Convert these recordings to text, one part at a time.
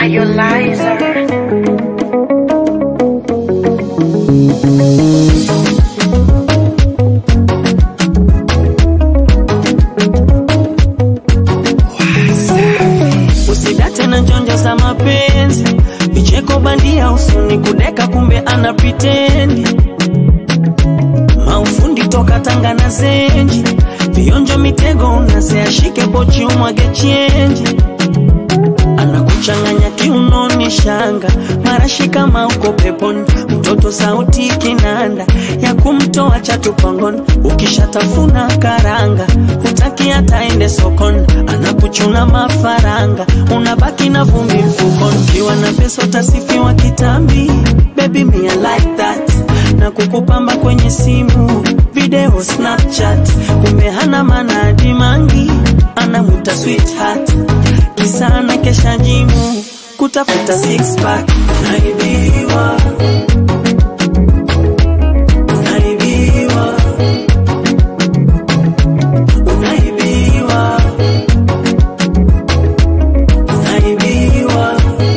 Liza. usidate na njonjo za mapenzi vicheko bandia usuni kudeka kumbe ana pritendi maufundi toka tanga na zenji vionjo mitego unaseashike pochi umwage chenji anakuchanganya kiunoni shanga marashi kama uko peponi mtoto sauti kinanda ya kumtoa chatupangoni ukishatafuna karanga hutaki hata ende sokoni anakuchuna mafaranga unabaki na vumbi mfukoni ukiwa na pesa utasifiwa kitambi baby me I like that na kukupamba kwenye simu video snapchat kumbe hana manadi mangi anamuta sweetheart kisana kesha jimu kutafuta six pack unaibiwa unaibiwa unaibiwa unaibiwa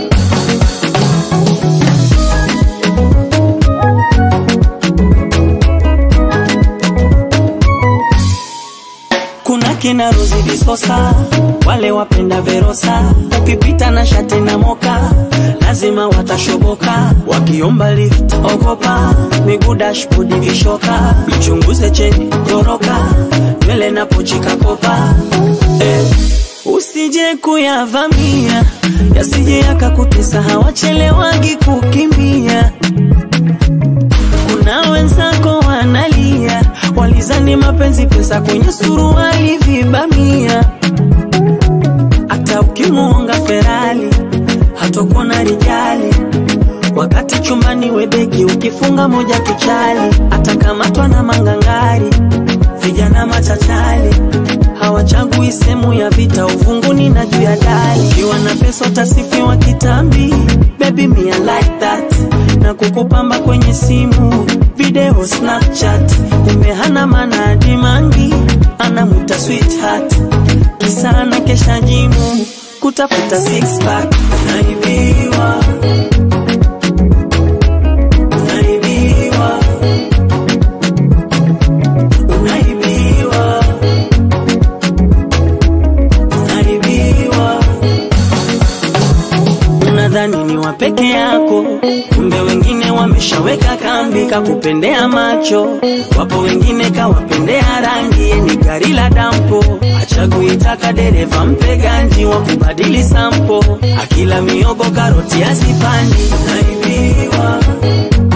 kuna kina Rozi Visosa, wale wapenda Verosa, ukipita na shati na moka lazima watashoboka, wakiomba lift ogopa, miguu dashboard vishoka, mchunguze cheni toroka, nywele na pochi kakopa eh. Usije kuyavamia yasije yakakutesa, hawachelewagi kukimbia kuna wenzako wanalia, walizani mapenzi pesa kwenye suruali vibamia. Hata ukimuonga Ferali hatakuwa na rijali, wakati chumbani webeki ukifunga moja tuchali, atakamatwa na mangangari, vijana machachali hawachagui sehemu ya vita, uvunguni na juu ya dari. Ukiwa na pesa utasifiwa kitambi, baby me I like that, na kukupamba kwenye simu video Snapchat, kumbe hana manadi mangi, anamuta sweetheart, kisana kesha jimu kutafuta six pack, unaibiwa unaibiwa unaibiwa unaibiwa unadhani ni wa peke yako, kumbe wengine wameshaweka kambi kakupendea macho. Wapo wengine kawapendea rangi, ni gari la dampo, achaguitaka dereva mpe ganji wa kubadili sampo, akila miogo karoti azipandi. Unaibiwa,